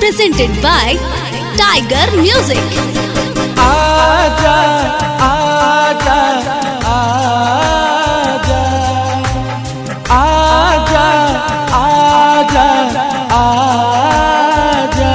presented by Tiger Music. आजा आजा आजा आजा आजा आजा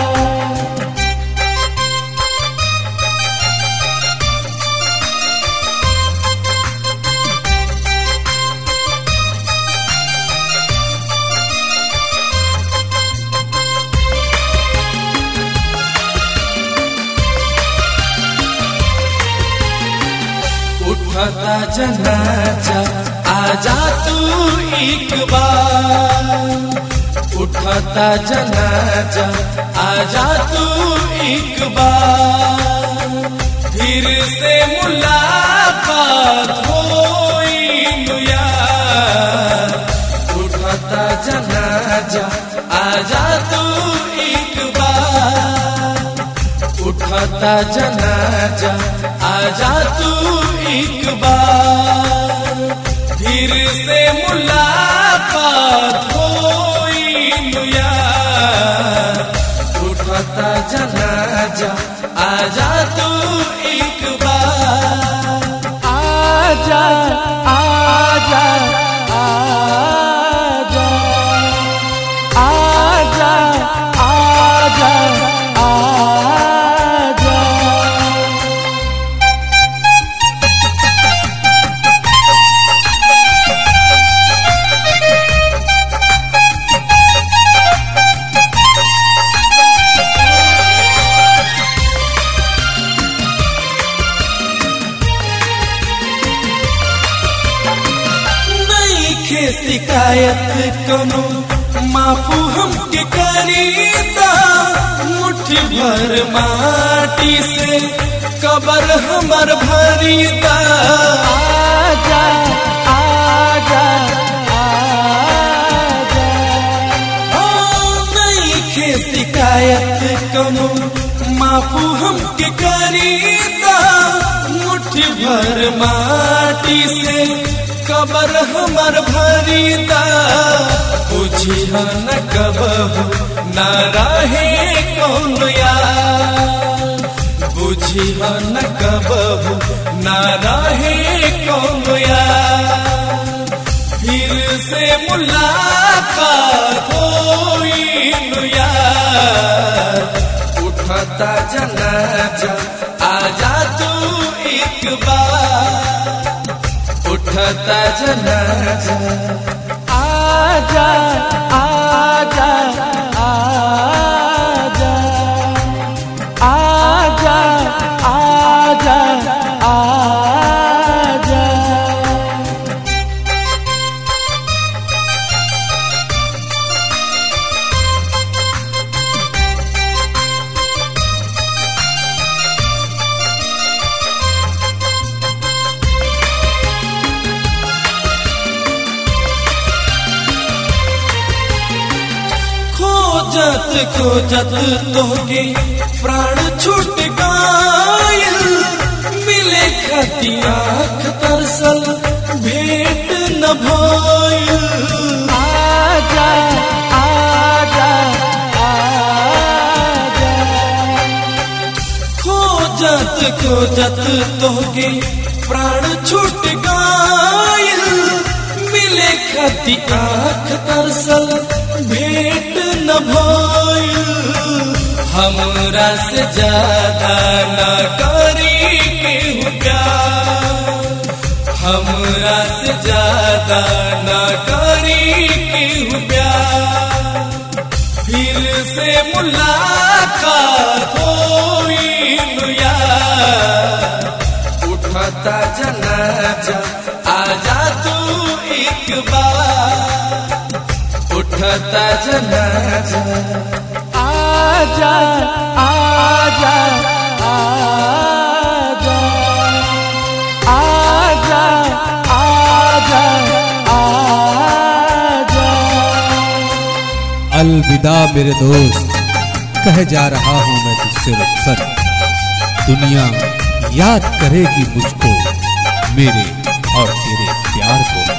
उठता जनाजा आजा तू एक बार उठता जनाजा आजा तू एक बार फिर से मुलाकात होई यार उठता जनाजा आजा तू एक बार उठता जनाजा आजा तू एक बार फिर से मुलाकात होई यार उठता जनाजा आजा तू एक बार आजा आजा आजा आजा आजा आजा नहीं खे शिकायत कनो माफू हमके करीता मुट्ठी भर माटी से कबर हमर भरीता आजा आजा आजा ओ नहीं खे शिकायत कनो माफू हमके करीता मुट्ठी भर माटी से कबर हमर भरीता बुझी न कबहू न रहे कौन यार बुझी न कबहू न रहे कौन यार फिर से मुलाकात होई यार उठता जनाजा आजा तू एक बार उठता जनाजा आजा आजा आजा आजा आजा आजा खोजत खोजत तोहके प्राण छूट गायल मिले खती आँख तरसल भेंट न भइल आजा आजा आजा खोजत खोजत तोहके प्राण छूट गायल मिले खती आँख तरसल भेंट न भइल हमरा से ज्यादा न करी केहू प्यार हमरा से ज्यादा न करी केहू प्यार फिर से मुलाकात होई यार उठता जनाजा आजा तू एक बार उठता जनाजा आजा आजा आजा आजा आजा आजा अलविदा मेरे दोस्त कह जा रहा हूं मैं तुझसे रुखसत दुनिया याद करेगी मुझको मेरे और तेरे प्यार को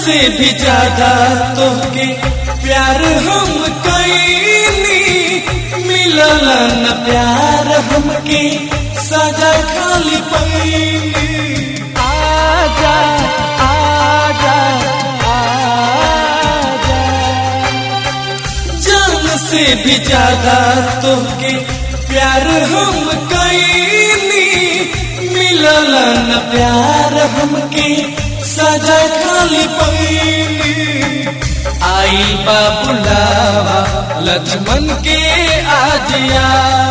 से भी ज्यादा तोहके प्यार हम कैनी मिलल न प्यार हमके सजा खाली पैनी आजा आजा आजा जान से भी ज्यादा तोहके प्यार हम कैनी मिलल न प्यार हमके सजा खाली पैनी आई बा बुलावा लक्ष्मण के आजिया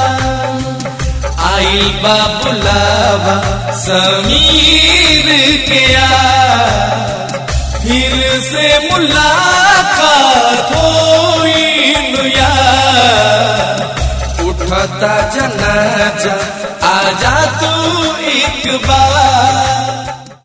आई बा बुलावा समीर के आ फिर से मुलाकात होई नुया उठता जनाजा आजा तू एक बार